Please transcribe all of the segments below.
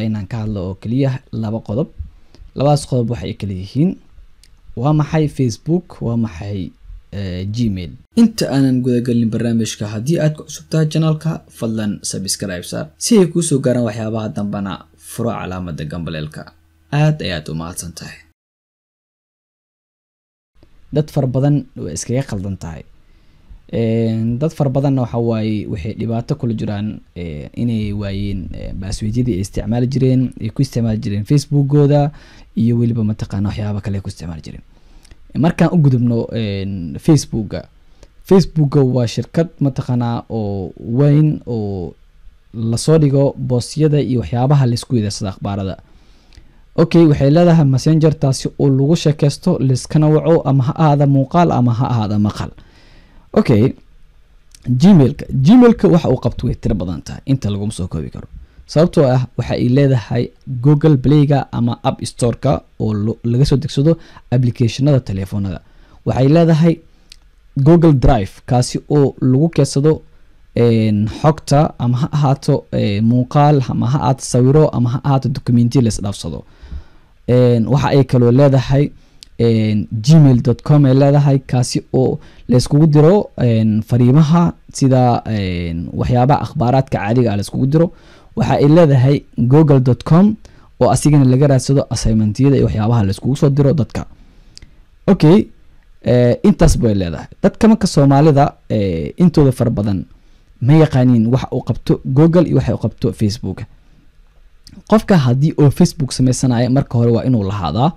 inaan ka hadlo oo keliya laba qodob labadaas qodob waxay kala yihiin waa maxay facebook waa maxay gmail inta aanan gudagelin barnaamijka haddii aad ku cusubtahay janaalka fadlan subscribe saar si ay kuusoo gaaraan waxyaabaha dambana furo calaamada gambaleelka aad ayaad u mahadsan tahay dad fara badan way iskaga qaldan tahay dad fara badanna waxa waaye waxay dhibaato kula jiraan inay waayeen baasweedyadii ay isticmaali jireen ay ku isticmaali jireen facebookooda iyo weliba mataqaana waxyaaba kale ay ku isticmaali jireen markaan u gudubno facebooka facebooka waa shirkad mataqaanaa oo weyn oo lasoo dhigo boosyada iyo waxyaabaha laisku yidaarsada akhbaarada okay waxay leedahay messenger taasi oo lagu sheekeysto liskana waco ama ha ahaada muuqaal ama ha ahaada maqal okay gmailka gmailka waxa uu qabto way tiro badan tahay inta laguma soo koobi karo sababtoo ah waxa ay leedahay google playga ama app storeka oo laga soo degsado applicationada telefoonada waxay leedahay google drive kaasi oo lagu keedsado xogta ama ha ahaato muuqaal ama ha ahaato sawiro ama ha ahaato documenti laisdhaafsado waxa ay kaloo leedahay gmail com ay leedahay kaasi oo layskugu diro fariimaha sida waxyaabaha akhbaaraadka caadiga ah layskugu diro waxa ay leedahay google com oo asigana laga raadsado assignmentiyada iyo waxyaabaha layskugu soo diro dadka okay intaas bay leedahay dadka marka soomaalida intooda fara badan ma yaqaaniin waxa uu qabto google iyo waxa uu qabto facebook qofka haddii oo facebook sameysanayo marka hore waa inuu lahaadaa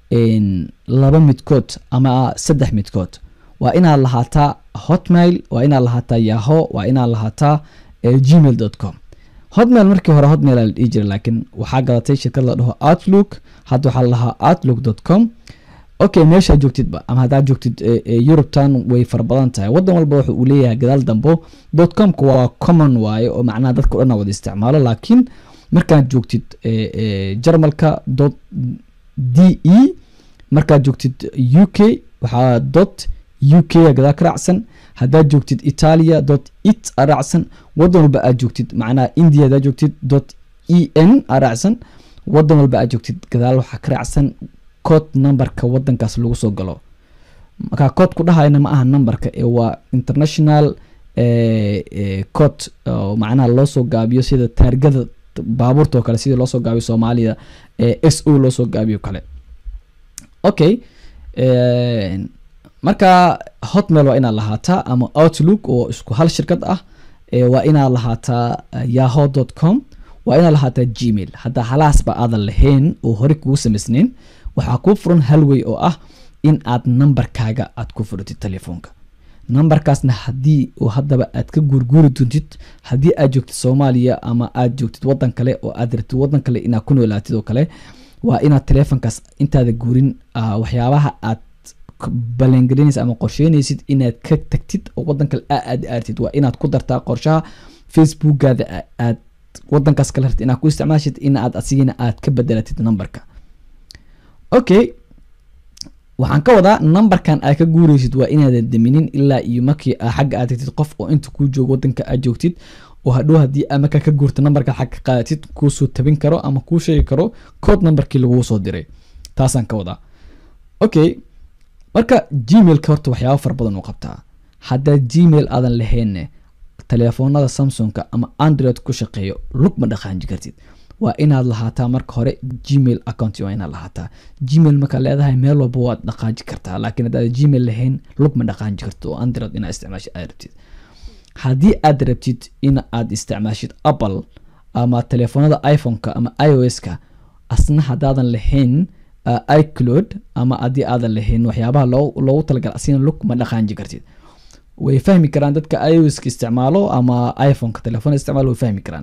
laba midkood ama saddex midkood waa inaad lahaataa hotmail waa inaad lahaataa yaho waa inaad lahaataa gmail com hotmail markii hore hotmail la dhihi jira laakiin waxaa gadatay shirkad la dhaho outlook hadda waxaa lahaa outlook com okay meeshaa joogtidba ama haddaad joogtid eurubtan way fara badan tahay wadan walba wuxu uu leeyahay gadaal dambo dot comka waa common waaye oo macnaha dadka o dhan wada isticmaalo laakiin markaad joogtid jarmalka dot d e markaad joogtid u k waxaa dot u k gadaal ka raacsan haddaad joogtid italia dot it a raacsan wadan walba aad joogtid macnaha india haddaad joogtid dot e n a raacsan wadan walba aad joogtid gadaal waxaa ka raacsan code numberka wadankaas lagu soo galo markaa code ku dhahayna ma aha numberka ee waa international code oo macnaha loo soo gaabiyo sida taargada baabuurta oo kale sidii loo soo gaabiyo soomaaliya s o loo soo gaabiyo kale okay marka hotmail waa inaad lahaataa ama outlook oo isku hal shirkad ah waa inaad lahaataa yaho dot com waa inaad lahaataa gmail haddaa halaasba aadan lahayn oo hore kugu samaysnayn waxaa kuu furan halway oo ah in aad nambarkaaga aad ku furatid telefoonka nambarkaasna haddii oo haddaba aad ka guurguuri doontid haddii aad joogtid soomaaliya ama aad joogtid wadan kale oo aad rabtid wadan kale inaad ku noolaatid oo kale waa inaad telefoonkaas intaada guurin waxyaabaha aad balangelinaysa ama qorsheynaysid inaad ka tagtid oo wadan kale aad aartid waa inaad ku dartaa qorshaha facebookaada aad wadankaas kale rabtid inaad ku isticmaashid in aad asigina aad ka bedelatid numberka okay waxaan ka wadaa numberkan aad ka guureysid waa inaadan daminin ilaa iyo markii xagga aad tagtid qof oo inta kuu joogo wadanka aad joogtid oo hadhow haddii aa markaa ka guurta numberka xagga qaadatid kuusoo tabin karo ama kuu sheegi karo code numberkii laguu soo diray taasaan ka wadaa okay marka gmailka horta waxyaaba fara badan uu qabtaa haddaad gmail aadan lahaynne telefoonada samsungka ama android ku shaqeeyo lug ma dhaqaanji kartid waa inaad lahaataa marka hore gmail account waa inaad lahaataa gmail markaad leedahay meel walba waad dhaqaaji kartaa laakiin haddaad gmail lahayn lug ma dhaqaanji karto oo android inaad isticmaashid aad rabtid haddii aad rabtid in aad isticmaashid apple ama telefoonada iphone-ka ama i o s-ka asna haddaadan lahayn icloud ama haddii aadan lahayn waxyaabaha loogu talagal asina lug ma dhaqaanji kartid way fahmi karaan dadka i o s-ka isticmaalo ama iphone-ka telefoon isticmaalo way fahmi karaan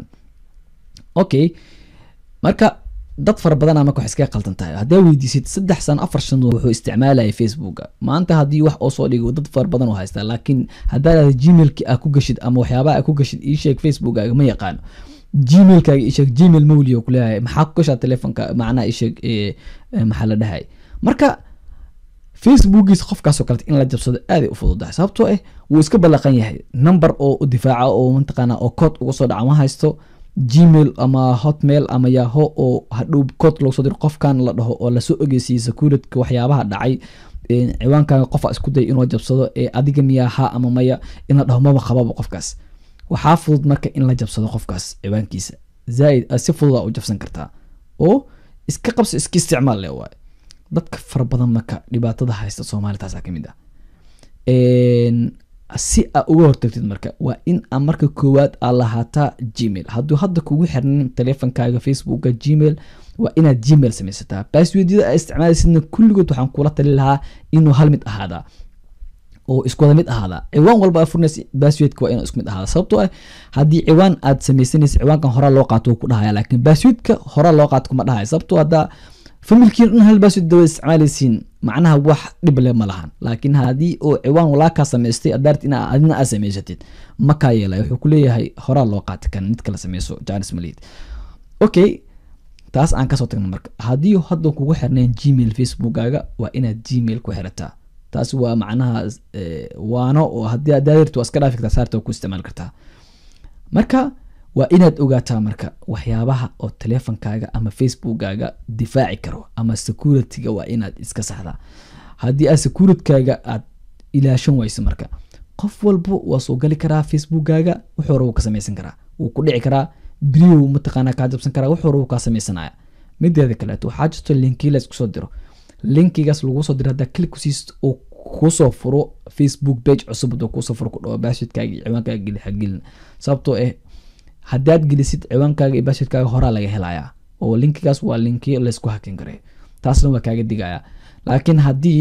okay marka dad fara badana marka wax iskaga qaldan tahay haddaa weydiisid saddex sano afar sano wuxuu isticmaalaya facebooka maanta haddii wax oo soo dhigo dad fara badan oo haystaa laakiin haddaad gmailki aa ku gashid ama waxyaabaha aa ku gashid ii sheeg facebookkaaga ma yaqaano gmailkaaga ii sheeg gmail mawliyo kuleeyahay maxaa ku gashaa telefonka macnaha ii sheeg maxaa la dhahay marka facebookiisa qofkaasoo kalete in la jabsado aaday u fududahay sababtoo ah wuu iska ballaqan yahay number oo difaaca oo mataqaana oo code uga soo dhaca ma haysto gmail ama hotmail ama yaho oo hadhow kood loogu soo diro qofkan la dhaho oo lasoo ogeysiiyey securityka waxyaabaha dhacay ciwaankaaga qofa isku day inuu jabsado ee adiga miyaa ha ama maya in la dhaho maba qababa qofkaas waxaa fudud marka in la jabsado qofkaas ciwaankiisa zaaid si fududa u jabsan kartaa oo iska qabso iska isticmaal le waay dadka fara badan marka dhibaatada haysta soomaali taasaa kamid ah si aa uga hortagtid marka waa in a marka koowaad aa lahaataa gmail hadduu hadda kugu xirnin teleefonkaaga facebooka gmail waa inaad gmail samaysataa baasweedyada aa isticmaalaysidna kulligood waxaan kula tali lahaa inuu hal mid ahaadaa oo isku wada mid ahaadaa ciwaan walba aa furnays baasweedka waa inuu isku mid ahaada sababtoo ah haddii ciwaan aad samaysanaysa ciwaankan horaa loo qaato wuu ku dhahaya laakiin baasweedka horaa loo qaato kuma dhahaya sababtoo haddaa familkiin dhan hal baasweed dawada isticmaalaysiin macnaha wax dhib le ma lahan laakiin haddii oo ciwaan walaakaa samaystay adaart in adina aad samaysatid makaa yeelay wuxuu ku leeyahay horaa loo qaati kan mid kala sameyso janis malid okay taas aan kasoo tagna marka haddii hadda kugu xirnayn gmail facebookkaaga waa inaad gmail ku xirataa taas waa macnaha waano oo haddii adaadirta waa iska dhaafi kartaa saarta ku isticmaali kartaa marka waa inaad ogaataa marka waxyaabaha oo teleefonkaaga ama facebookkaaga difaaci karo ama securityga waa inaad iska saxdaa haddii aad securitkaaga aad ilaashan wayso marka qof walba waa soo gali karaa facebookkaaga wuxuu hore wuu ka samaysan karaa wuu ku dhici karaa beriyow mataqaanaa kaa jabsan karaa wuxuu hore wuu kaa sameysanaya mideeda kaleeto waxaa jirto linki la isku soo diro linkigaas lagu soo diro haddaa click kusiist oo kusoo furo facebook page cusub haduu kusoo furo ku dhawo baashidkaaga iyo ciwaankaaga geli hagelin sababtoo ah haddaad gelisid ciwaankaaga iyo baashidkaaga horaa laga helayaa oo linkigaas waa linki laysku hakin karay taasna waa kaaga digaya laakiin haddii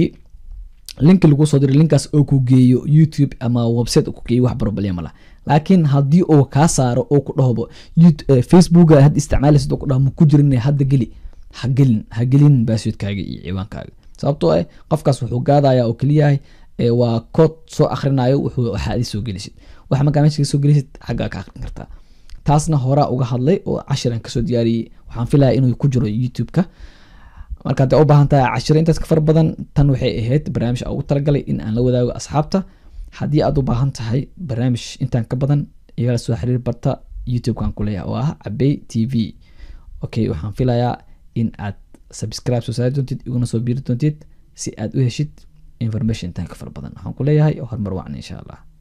linki lagu soo diro linkaas oo ku geeyo youtube ama website ku geeyo wax problema lah laakiin haddii uu kaa saaro oo ku dhahobo facebooka had isticmaalaysid oo ku dhaho ma ku jirin hadda geli hagelin hagelin baasweedkaaga iyo ciwaankaaga sababtoo ah qofkaas wuxuu gaadaya oo keliyahay waa kood soo akrinayo waxaa adi soo gelisid waxa markaa meesha kasoo gelisid xaggaa ka akrin kartaa taasna horaa uga hadlay oo cashiran kasoo diyaariyey waxaan filaya inuu ku jiro youtube-ka marka hadday u baahan tahay cashiro intaas ka fara badan tan waxay ahayd barnaamij aan ugu talagalay in aan la wadaago asxaabta haddii aad u baahan tahay barnaamij intaan ka badan igala soo xiriir barta youtube-kan ku leeyahay oo ah cabey t v okay waxaan filayaa in aad subscribe soo saari doontid iguna soo biiri doontid si aad u heshid information intaan ka fara badan waxaan ku leeyahay horumar wacan insha allah